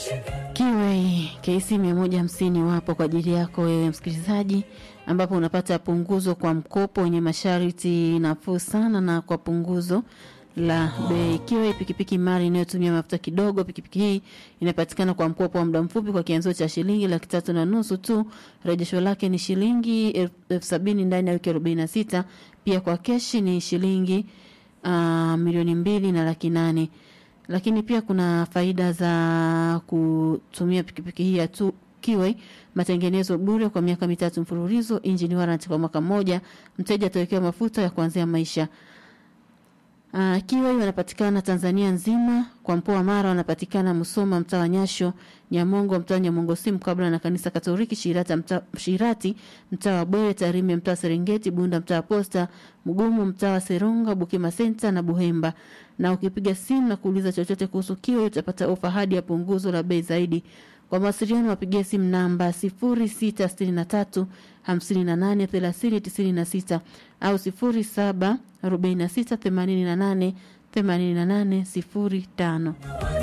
Kiwei KC 150 wapo kwa ajili yako wewe msikilizaji, ambapo unapata punguzo kwa mkopo wenye masharti nafuu sana na kwa punguzo la bei. Kiwei pikipiki mali inayotumia mafuta kidogo. Pikipiki hii inapatikana kwa mkopo wa muda mfupi kwa kianzio cha shilingi laki tatu na nusu tu. Rejesho lake ni shilingi elfu sabini ndani ya wiki arobaini na sita. Pia kwa keshi ni shilingi uh, milioni mbili na laki nane lakini pia kuna faida za kutumia pikipiki hii ya tu Kiwei, matengenezo bure kwa miaka mitatu mfululizo, engine warranty kwa mwaka mmoja, mteja atawekewa mafuta ya kuanzia maisha. Uh, Kiwei wanapatikana Tanzania nzima, kwa mkoa wa Mara wanapatikana Musoma, mtaa wa Nyasho, Nyamongo, mtaa wa Nyamongo simu kabla na kanisa Katoliki, Shirata mtaa Shirati, mtaa wa Bwere, Tarime, mtaa wa Serengeti, Bunda, mtaa wa Posta, Mgumu, mtaa wa Seronga, Bukima Center na Buhemba. Na ukipiga simu na kuuliza chochote kuhusu Kiwei utapata ofa hadi ya punguzo la bei zaidi. Kwa mawasiliano wapigie simu namba 0663 58 30 96 au 07 46 88 88 05.